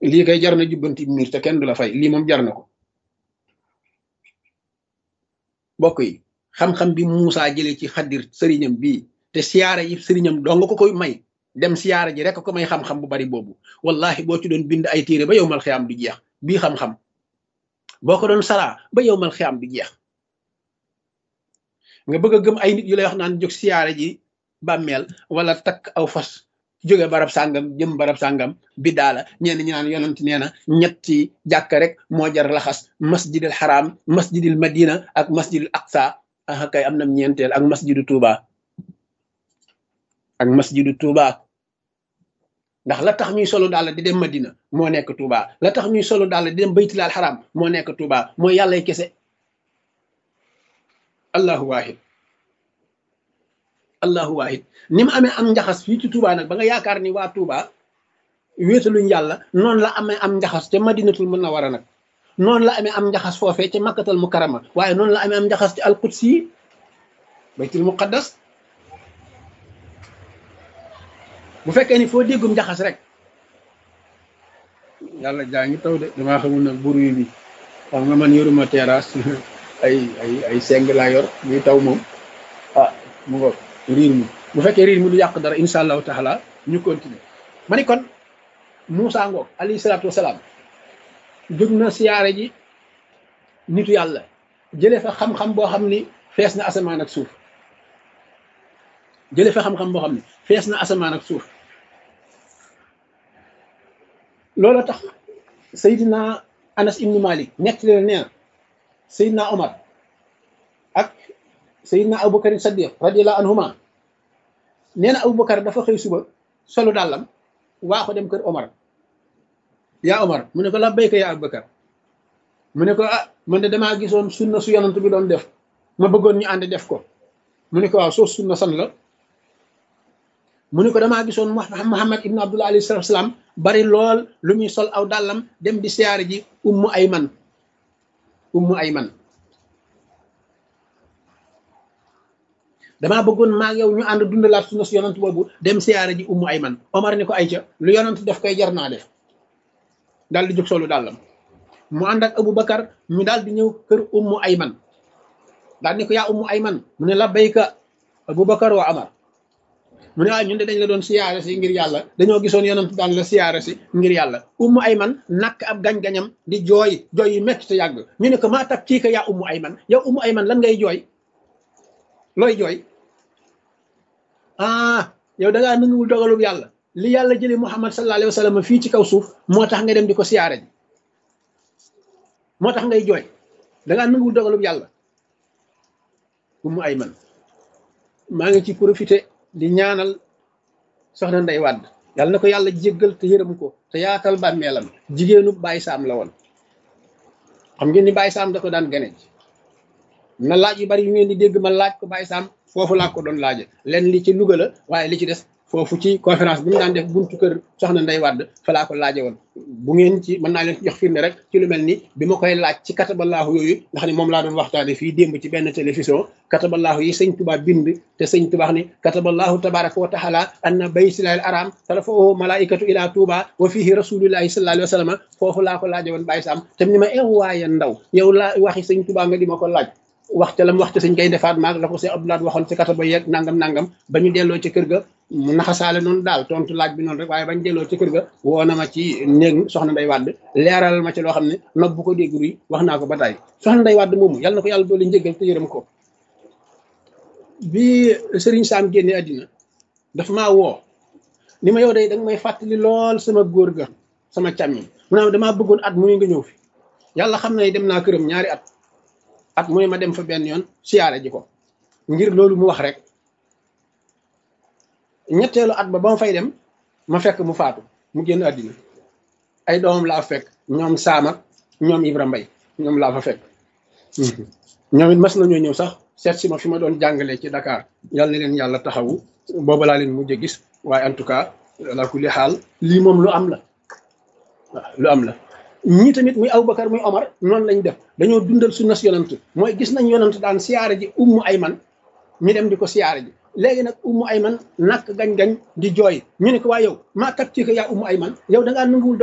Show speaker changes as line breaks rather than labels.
lii kay jar na jubbanti miir te kenn du la fay lii moom jar na ko bokk yi xam-xam bi Muusaa jële ci xaddir sëriñam bii te siyaara yi sëriñam doo nga ko koy may dem siyaara ji rek ko may xam-xam bu bari boobu wallahi boo ci doon bind ay téere ba yow mal xiyaam du jeex bii xam-xam boo ko doon saraa ba yow mal xiyaam du jeex nga bëgg a gëm ay nit yu lay wax naan jóg siyaara ji bàmmeel wala takk aw fas jóge barab sàngam jëm barab sàngam biddaa la ñenn ñi naan yonent nee na ñetti jàkka rek moo jar laxas masjidil xaraam masjidil madina ak masjidil aqsa ah kay am na ñeenteel ak masjidu tuuba ak masjidu tuuba ndax la tax ñuy solo daal di dem madina moo nekk tuuba la tax ñuy solo daal di dem baytilaal xaraam moo nekk tuuba mooy yàllay kese allahu wahid allahu wahid ni mu amee am njaxas fii ci Touba nag ba nga yaakaar ni waa Touba wéetaluñ yàlla noonu la amee am njaxas ca madinatul munawwara nag noonu la amee am njaxas foofee ca makkatal mukarrama waaye noonu la amee am njaxas ci alqudsi yi baytul muqaddas bu fekkee ni foo déggum njaxas rek yàlla jaa ngi taw de damaa xamul nag buru bi xam nga man yoruma terrasse ay ay ay seng laa yor muy taw moom ah mu ngo riir mi bu fekkee riir mi du yàq dara insha allahu taala ñu continuer ma ni kon Moussa ngoog alayhi salaatu wasalaam jóg na siyaare ji nitu yàlla jële fa xam-xam boo xam ni fees na asamaan ak suuf jële fa xam-xam boo xam ni fees na asamaan ak suuf loolu tax Seydina Anas ibnu Malik nekk leen nee na Seydina Omar ak Seydina Aboubacar Saddiq radiyallahu anhuma nee na Aboubacar dafa xëy suba solu dàllam waa ko dem kër Omar yaa Omar mu ne ko la béyka yaa Aboubacar mu ne ko ah man de damaa gisoon sunna su yonant bi doon def ma bëggoon ñu ànd def ko mu ne ko waaw soo sunna san la mu ne ko damaa gisoon Muhammad ibn Abdullah alayhi salatu salaam bari lool lu muy sol aw dàllam dem di siyaare ji ummu ayman ummu ayman damaa bëggoon maag yow ñu ànd dundalaat sunna su yonant boobu dem siyaare ji ummu ayman Omar ni ko ayca lu yonant def koy jar naa def daal di jóg solu dàllam mu ànd ak Aboubacar ñu daal di ñëw kër ummu ayman daal ni ko yaa ummu ayman mu ne la bayka Aboubacar wa Amar mu ne waaye ñun de dañ la doon siyaare si ngir yàlla dañoo gisoon yonent daan la siyaare si ngir yàlla ummu ayman nakk ab gañ-gañam di jooy jooy yu metti te yàgg ñu ne ko maa tab kii ka yaa ummu ayman yow ummu ayman lan ngay jooy looy jooy ah yow da ngaa nanguwul dogalub yàlla li yàlla jëlee muhammad sallallahu alayhi wa sallam fii ci kaw suuf moo tax nga dem di ko siyaare ji moo tax ngay jooy da ngaa nanguwul dogalub yàlla ummu ayman maa ngi ci profité di ñaanal soxna Ndey Wàdd yàlla na ko yàlla jéggal te yërëm ko te yaatal bàmmeelam jigéenu Baye Sam la woon xam ngeen ni Baye Sam da ko daan gane ji na laaj yu bari yu ngeen di dégg ma laaj ko Baye Sam foofu laa ko doon laaje leen li ci Louga la waaye li ci des foofu ci conférence bi mu daan def buntu kër soxna Ndey Wàdd fa laa ko laaje woon bu ngeen ci mën naa leen jox firnde rek ci lu mel ni bi ma koy laaj ci kataballaahu yooyu ndax ni moom laa doon waxtaane fii démb ci benn télévision kataballaahu yi sëñ Tuubaa bind te sëñ Tuubaa ni kataballaahu tabaraka wa taala anna baytillaahil araam tarfa'uhu malaa'ikatu ila Tuubaa wa fihi rasuulullaahi sallallaahu alayhi wa sallam foofu laa ko laaje woon Baye Sam te ni ma ew waaye ndaw yow laa waxi sëñ Tuubaa nga di ma ko laaj wax ca lam wax ca sëñ kay defaat maag la ko sëñ Abdoulaye waxoon ci kataba yeeg nangam nangam ba ñu delloo ci kër ga mu naxasaale noonu daal tontu laaj bi noonu rek waaye bañ delloo ci kër ga woo na ma ci néeg soxna Ndey Wàdd leeral ma ci loo xam ne nopp bu ko dégg ruy wax naa ko ba tey soxna Ndey Wàdd moomu yàlla na ko yàlla doole njëggal te yërëm ko bi Serigne Sam génne àddina dafa maa woo ni ma yow day danga may fàttali lool sama góor ga sama càmmiñ mu ne damaa bëggoon at mu nga ñëw fi yàlla xam na dem naa këram ñaari at at mu ne ma dem fa benn yoon siyaare ji ko ngir loolu mu wax rek ñetteelu at ba ba ma fay dem ma fekk mu faatu mu génn àddina ay doomam laa fekk ñoom Saam ak ñoom Ibra Mbay ñoom laa fa fekk ñoom it mas nañoo ñëw sax seet si ma fi ma doon jàngalee ci Dakar yal na leen yàlla taxawu booba laa leen mujj gis waaye en tout cas la kulli xaal lii moom lu am la waaw lu am la ñii tamit muy Aboubacar muy Omar noonu lañ def dañoo dundal sunna si yonant mooy gis nañ yonant daan siyaare ji ummu ayman ñu dem di ko siyaare ji léegi nag ummu ayman nakk gañ-gañ di jooy ñu ne ko waa yow maa kat ci ko yaa ummu ayman yow da ngaa nanguwul